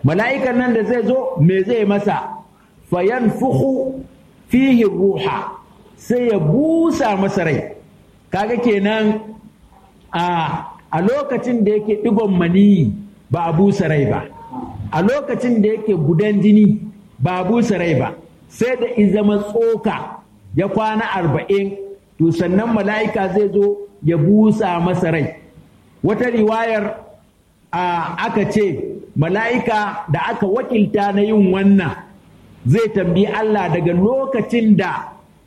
mala'ikan nan da zai zo me zai masa fayan fuhu fihi ruha sai ya busa masa rai kaga kenan a lokacin da yake digon maniyi ba a busa rai ba a lokacin da yake gudan jini ba a busa rai ba sai da izama tsoka ya kwana arba'in to sannan mala'ika zai zo ya busa masa rai wata riwayar aka ce mala'ika da aka wakilta na yin wannan zai tambayi Allah daga lokacin da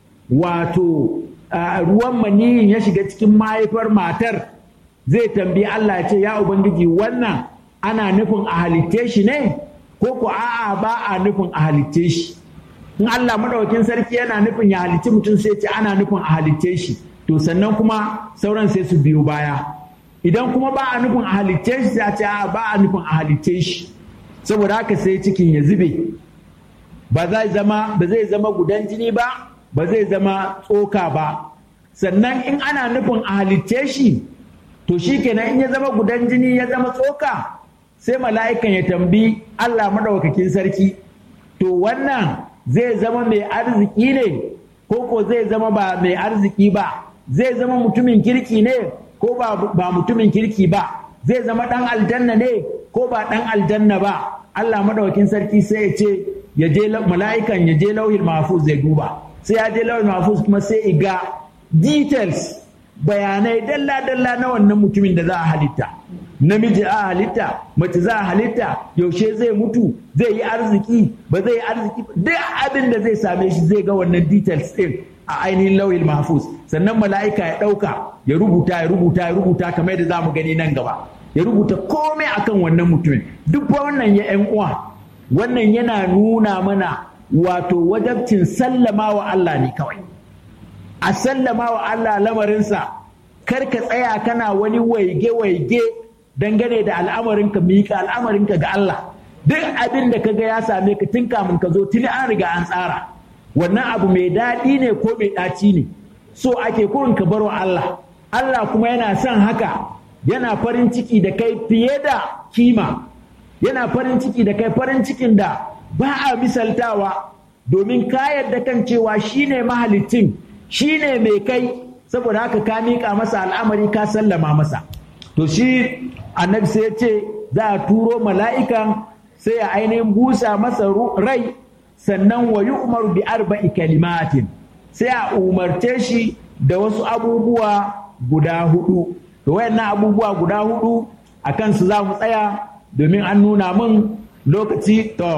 wato ruwan maniyin ya shiga cikin mahaifar matar zai tambayi Allah ce ya Ubangiji wannan ana nufin a halitte shi ne ko ko a'a ba a nufin a halitte shi in Allah madaukakin sarki yana nufin ya halitti mutum sai ce ana nufin a halitte shi to sannan kuma sauran sai su biyo baya idan kuma ba a nufin a halitte shi sai a ce a ba a nufin a halitte shi saboda haka sai cikin ya zube ba zai zama ba zai zama gudan jini ba ba zai zama tsoka ba sannan in ana nufin a halitte shi to shi kenan in ya zama gudan jini ya zama tsoka sai mala'ikan ya tambi Allah maɗaukakin sarki to wannan zai zama mai arziki ne ko ko zai zama ba mai arziki ba zai zama mutumin kirki ne ko ba mutumin kirki ba zai zama ɗan aljanna ne ko ba ɗan aljanna ba Allah maɗaukakin sarki sai ya ce ya je mala'ikan ya je lauhin mahfuz zai duba sai ya je lauhin mahfuz kuma sai iga details bayanai dalla-dalla na wannan mutumin da za a halitta namiji a halitta mace za a halitta yaushe zai mutu zai yi arziki ba zai yi arziki duk abin da zai same shi zai ga wannan details din a ainihin lauyin mahfuz sannan mala'ika ya ɗauka ya rubuta ya rubuta ya rubuta kamar yadda za mu gani nan gaba ya rubuta komai akan wannan mutumin duk wannan ya yan uwa wannan yana nuna mana wato wajabcin sallama wa Allah ne kawai a sallama wa Allah lamarinsa kar ka tsaya kana wani waige-waige dangane da al'amarinka miƙa al'amarinka ga Allah duk abin da kaga ya same ka tun kamun ka zo tuni an riga an tsara wannan abu mai daɗi ne ko mai ɗaci ne so ake kurin ka barwa Allah Allah kuma yana son haka yana farin ciki da kai fiye da kima yana farin ciki da kai farin cikin da ba a misaltawa domin ka yarda kan cewa shine mahalicin shi ne mai kai saboda haka ka miƙa masa al'amari ka sallama masa to shi annabi sai ya ce za a turo mala'ikan sai a ainihin busa masa rai sannan wa umaru bi arba'i kalimatin sai a umarce shi da wasu abubuwa guda hudu to wayannan abubuwa guda hudu a kansu za mu tsaya domin an nuna min lokaci to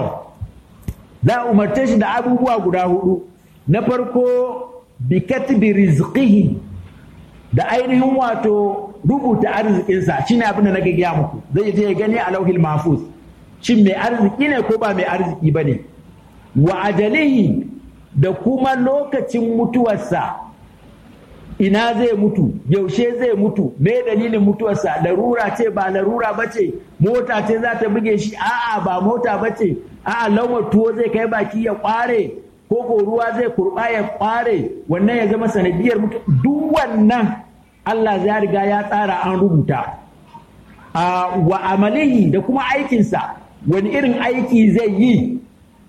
za a umarce shi da abubuwa guda hudu na farko bikatbi rizqihi da ainihin wato rubuta arzikinsa shine abin da nake gaya muku zai je ya gani a lauhil mahfuz shin mai arziki ne ko ba mai arziki bane wa ajalihi da kuma lokacin mutuwarsa ina zai mutu yaushe zai mutu me dalilin mutuwarsa larura ce ba larura ba ce mota ce za ta buge shi a'a ba mota ba ce a'a laumar tuwo zai kai baki ya kware ko ko ruwa zai kurba ya kware wannan ya zama sanadiyar mutu duk wannan Allah ya riga ya tsara an rubuta a wa amalihi da kuma aikinsa wani irin aiki zai yi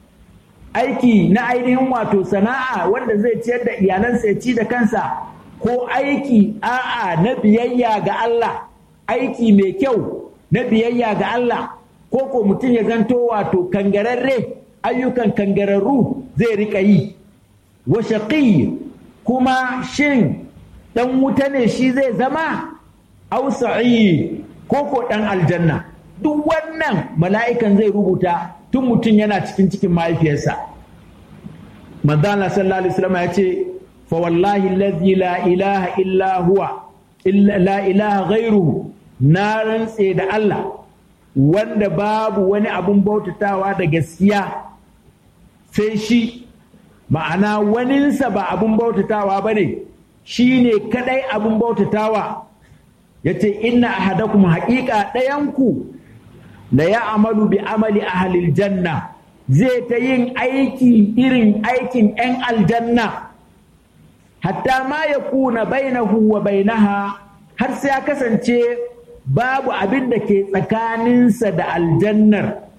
aiki na ainihin wato sana'a wanda zai ciyar da iyalansa ya ci da kansa ko aiki a'a na biyayya ga Allah aiki mai kyau na biyayya ga Allah ko ko mutum ya zanto wato kangararre ayyukan kangararru zai rika yi wa shaqi kuma shin dan wuta ne shi zai zama aw sa'id ko ko dan aljanna duk wannan mala'ikan zai rubuta tun mutum yana cikin cikin mahaifiyarsa manzo Allah sallallahu alaihi wasallam ya ce fa wallahi allazi la ilaha illa huwa illa la ilaha ghairuhu na rantse da Allah wanda babu wani abun bautatawa da gaskiya sai shi ma'ana waninsa ba abun bautatawa ba ne shi ne kadai abun bautatawa ya ce inna ahadakum haƙiƙa ɗayanku da ya amalu bi amali ahalil janna zai ta yin aiki irin aikin 'yan aljanna hatta ma ya kuna bainahu wa bainaha har sai ya kasance babu abin da ke tsakaninsa da aljannar